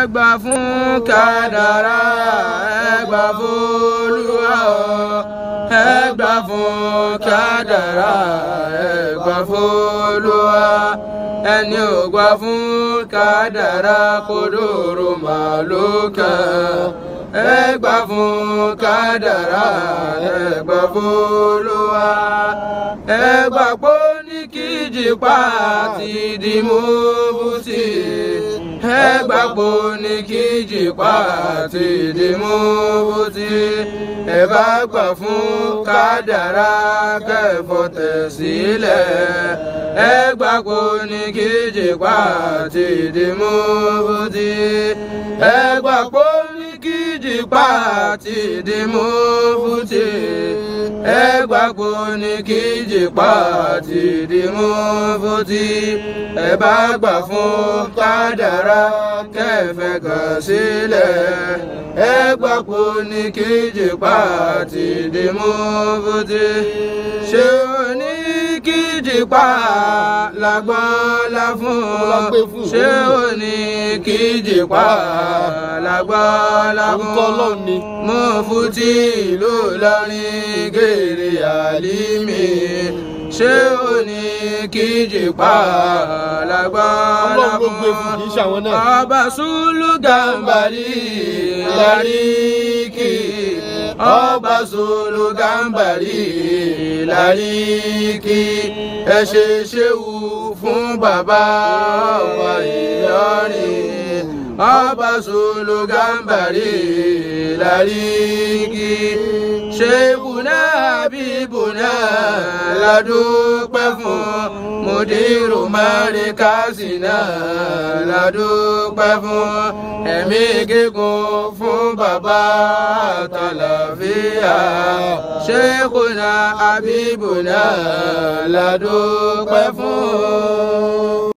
ẹ gbà fún kádàrá ẹ gbà fún Olúwa ẹ gbà fún kádàrá ẹ gbà fún Olúwa ẹni ò gbà fún kádàrá kó dòrò màlúkà ẹ gbà fún kádàrá ẹ gbà fún Olúwa ẹ gbà pé ní kíjìpá ti di mú bùtì ẹ gbà pé ní kíjìpá ti di mú bùtì ẹ bá gbà fún kádàrá kẹfọ tẹ̀sílẹ̀ ẹ gbà pé ní kíjìpá ti di mú bùtì ẹ gbà pé ní kíjìpá ti di mú bùtì ẹ gbà pé ní kíjìpá ti di mú bùtì ẹ bá gbà fún kádàrá kẹfẹ kàn sílẹ̀ ẹ gbà pé ní kíjìpá ti di mú bùtì ṣé o ní kíjìpá lágbọ́n lá fún ṣé o ní kíjìpá lágbọ́n lá fún mú fútì ló lọrin gèrè àlímì ṣé o ní kíjìpá lágbọ́n lá fún ọba sùlù gàmbàrí láríkì ọba sùlù gàmbàrí láríkì ẹ ṣe ṣéwù fún bàbá wa Ìlọrin ọba sùlù gàmbàrí láríkì ṣéwùnà bíbùnà ládùúpẹ́ fún mùdírù márìkásínà ládùúpẹ́ fún ẹ̀mí gígùn fún bàbá àtàlàfíà ṣéwùnà àbíbùnà ládùúpẹ́ fún.